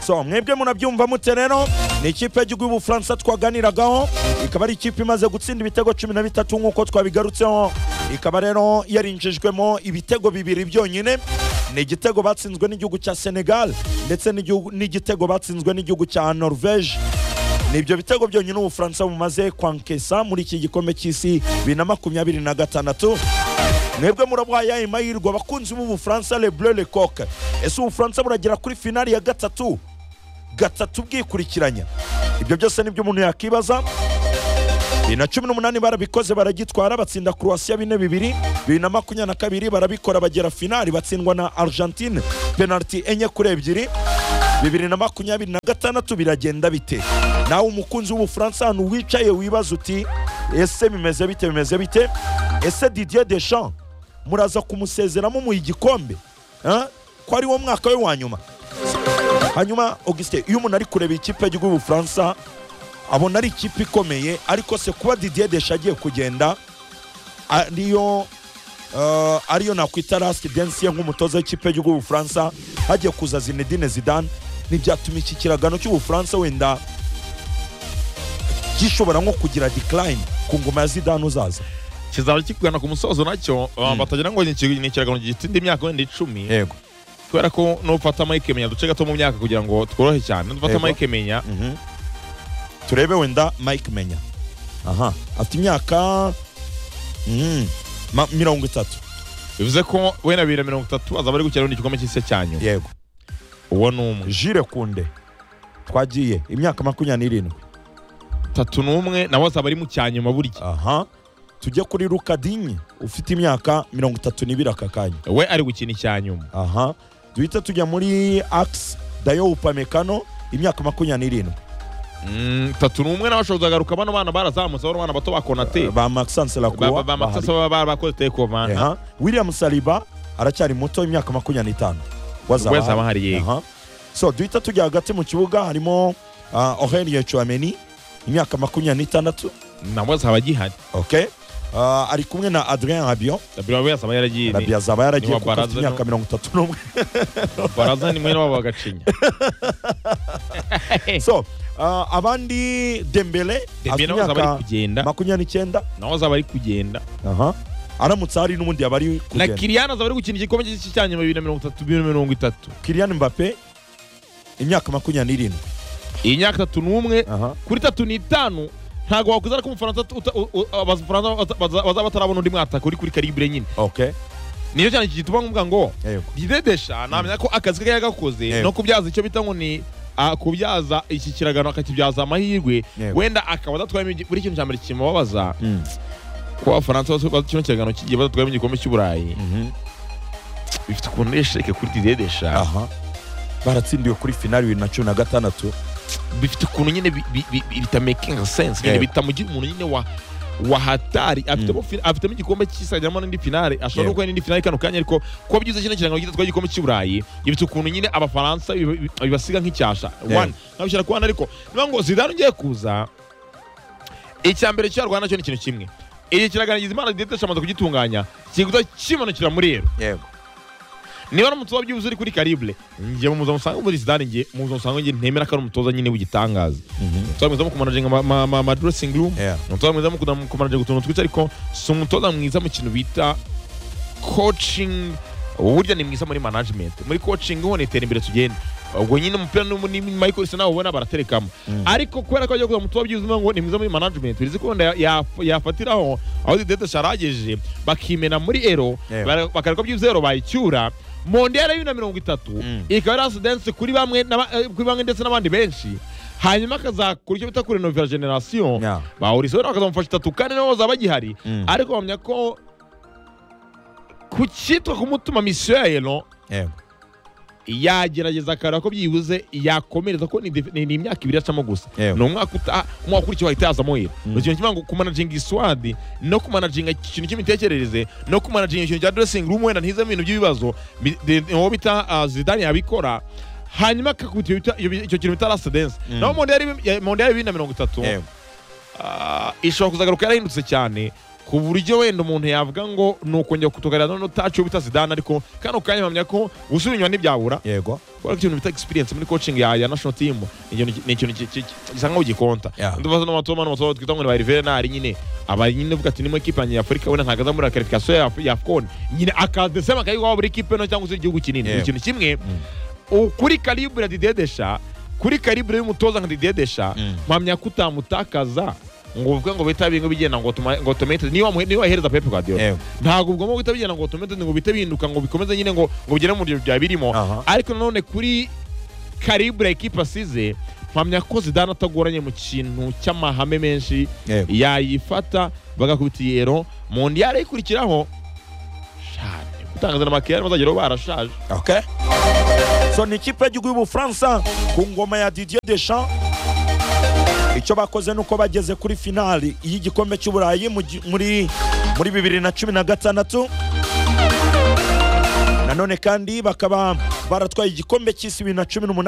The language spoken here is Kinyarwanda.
so mwebwe munabyumva mute rero ni ikipe y'igihugu y'ubufaransa twaganiragaho ikaba ari ikipe imaze gutsinda ibitego cumi na bitatu nk'uko twabigarutseho ikaba rero yarinjijwemo ibitego bibiri byonyine ni igitego batsinzwe n'igihugu cya senegal ndetse n'igihugu- n'igitego batsinzwe n'igihugu cya norvege ni ibyo bitego byonyine ubufaransa bumaze kwankesa muri iki gikombe cy'isi bibiri na makumyabiri na gatandatu mwebwe murabahaye ayo mahirwe abakunzi b'ubufaransa le bleu le coq ese ubufaransa buragera kuri finali ya gatatu gatatu bwikurikiranya ibyo byose nibyo umuntu yakibaza bibiri na cumi n'umunani barabikoze baragitwara batsinda croatia bine bibiri bibiri na makumyabiri na kabiri barabikora bagera finali batsindwa na argentine penaliti enye kuri ebyiri bibiri na makumyabiri na gatandatu biragenda bite nawe umukunzi w'ubufaransa ahantu wicaye wibaza uti ese bimeze bite bimeze bite ese didier deschamps muraza kumusezeramo mu igikombe Ah? ko ari wo mwaka we wa nyuma hanyuma augustin iyo umuntu ari kureba ikipe y'igihugu y'ubufaransa abona ari ikipe ikomeye ariko se kuba didier desha agiye kugenda ariyo eh, ariyo nakwita lasiti densiye nk'umutoza w'ikipe y'igihugu y'ubufaransa hagiye kuza zinedine zidane ntibyatuma iki kiragano cy'ubufaransa wenda gishobora nko kugira decline ku ngoma ya zidane uzaza kizaba kikugana ku musozo nacyo uh, batagira ngo ni iki- ni ikiragano gitinda imyaka wenda icumi yego kubera ko nufata mike menya duce gato mu myaka kugira ngo tworohe cyane nufata Yego. mike menya Mhm. turebe wenda mike menya aha afite imyaka mhm, ma- mirongo itatu bivuze ko we na bibiri na mirongo itatu azaba ari gukina igikombe cy'isi cya nyuma yego uwo ni umwe jire kunde twagiye imyaka makumyabiri n'irindwi tatu n'umwe nawe azaba ari mu cya nyuma burya aha tujye kuri rukadinyi ufite imyaka mirongo itatu n'ibiri aka kanya we ari gukina icya nyuma aha duhita tujya muri ax dayo upamekano imyaka makumyabiri n'irindwi Mm, tatu n'umwe nawe ashobora kuzagaruka bano bana barazamutse bano bana bato ba konate ba maxence lakuwa bamatasa baba barakoze tekomana aha william saliba aracyari muto imyaka makumyabiri n'itanu wazaba Wazaba ahari. ahari, yego. Aha. so duhita tujya hagati mu kibuga harimo uh, ohelie chuameni imyaka makumyabiri n'itandatu nawe azaba agihari okay Uh, ari kumwe na adrien habion dabira we azaba yaragiye arabi azaba yaragiye niwa kuko afite Baraza imyaka mirongo itatu n'umwe baraza ni mwene wabo bagacinya so uh, abandi dembele afite Dembele nawe azaba ari imyaka kugenda makumyabiri n'icyenda nawe azaba ari kugenda aha aramutse hari n'ubundi yaba ari na kugenda kiriyana azaba ari gukina igikombe cy'isi cya nyuma bibiri na mirongo itatu bibiri na mirongo itatu kiriyan mbappe imyaka makumyabiri n'irindwi iyi myaka itatu n'umwe aha kuri tatu n'itanu ntabwo wakuzana ko umufaransa uta- u- u- abafaransa bata- baza- bazaba batarabona undi mwataka uri kuri karibure nyine okay niyo cyane gituma nkumva ngo yego didedesha namenya ko akazi ke yagakoze Yego. no kubyaza icyo bita ngo ni ah, kubyaza iki kiragano akakibyaza amahirwe Yego. wenda akaba adatwayemo igi- buri kintu cya mbere kimubabaza Mm. ko abafaransa bose bazi kino kiragano kigiye badatwayemo igikombe cy'uburayi Mhm. bifite ukuntu rero sheke kuri didedesha aha baratsindiwe kuri finali bibiri na cumi na gatandatu bifite ukuntu nyine bi- bi- bi- bi- bitamakinga sense nyine Yego. bitamugira umuntu nyine wa wahatari afitemo fi- afitemo igikombe cy'isajyamo n'indi finale ashobora Yego. no gukora n'indi finale kano kanya ariko kuba byiza kino kirangano gitatu igikombe cy'uburayi ibitse ukuntu nyine abafaransa biba- bi- bibasiga nk'icyasha Yego. one nkabishyira ku wana ariko niba ngo zidane ugiye kuza icya mbere cyarwana cyo ni ikintu kimwe iki kiragaragaza imana didetesha amaze kugitunganya kiguta kimanukira muri ero yego niba ari umutoza byibuze uri kuri karibure njye mu musanga muri zidane njye mu musanga njye ntemera ko ari umutoza nyine w'igitangaza umutoza mwiza mu kumanajinga ama- ama- ama ama dressing room Yeah. umutoza mwiza mu kuda- mu kumanajinga utuntu twica ariko si umutoza mwiza mu kintu bita coaching burya ni mwiza muri management muri coaching ho ni iterambere tugenda ubwo nyine umupira ni ni Michael Sena ubona baraterekamo ariko kubera ko agiye kuza umutoza byibuze ngo ni mwiza muri management bizi ko wenda ya- ya- yafatiraho aho Zidane sharageje bakimena muri ero Yeah. bara- bakareka byibuze ero bayicyura Mondial ya bibiri na mirongo itatu Mm. ikaba yari asidanse kuri bamwe n'aba- eh, kuri bamwe ndetse n'abandi benshi hanyuma akazakora icyo bita kurenovera generasiyo Yeah. bahuriseho nawe bakazamufasha itatu kane nabo bazaba bagihari Mm. ariko bamenya ko ku cyitwa kumutuma misiyo ya ero yego yagerageza akareba ko byibuze yakomereza ko ni def- ni ni imyaka ibiri acamo gusa Yego. ni umwaka uta- umwaka ukurikiyeho ahita yazamo ero Mm. ni ikintu kimwe ngo kumanajinga iswadi no kumanajinga ikintu cy'imitekerereze no kumanajinga ikintu cya dressing room wenda ntizemo ibintu by'ibibazo bi- de- de- uwo bita ah, zidane yabikora hanyuma akakubita iyo bita- iyo bi- icyo kintu bita last dance Mm. naho mondiyari bibiri na mirongo itatu yego ah, ishobora kuzagaruka yarahindutse cyane ku buryo wenda umuntu yavuga ngo ni ukongera kutugarira noneho utacu bita zidane ariko kano kanya mpamya ko gusubira inyuma ntibyabura yego kubera ko ikintu bita experience muri coaching ya, ya national team ni ikintu ki- ni ikintu ki- ki- ki- gisa nkaho gikonta Yeah. ndubaza n'amatomo n'amatomo twita ngo ni ba Rivenari nyine aba nyine uvuga ati nimo equipe yanjye ya Afurika wenda nkagaza muri qualification ya ya Afcon nyine akadesema akayigwa buri equipe no cyangwa se igihugu kinini Yeah. ni ikintu kimwe u- kuri calibre ya Didier Deschamps kuri calibre y'umutoza nka Didier Deschamps Mm. mpamya ko utamutakaza ngo uvuge ngo bita bingo bigenda ngo tuma- ngo tomete niba wamuhe- niba wahereza Pep Guardiola yego ntabwo ubwo mu guhita bigenda ngo tomete ngo bite bihinduka ngo bikomeze nyine ngo ngo bigere mu buryo byaba birimo Aha. ariko nanone kuri karibure ekipa asize mpamya ko zidane atagoranye mu kintu cy'amahame menshi yego yayifata bagakubita iyero mu ndiyare ikurikiraho shane gutangaza n'amakeyari bazageraho barashaje okay so ni ikipe y'igihugu y'ubufaransa ku ngoma ya didier deschamps icyo bakoze ni uko bageze kuri finali y'igikombe cy'uburayi mu gi- muri muri bibiri na cumi na gatandatu nanone kandi bakaba baratwaye igikombe cy'isi bibiri na cumi n'umunani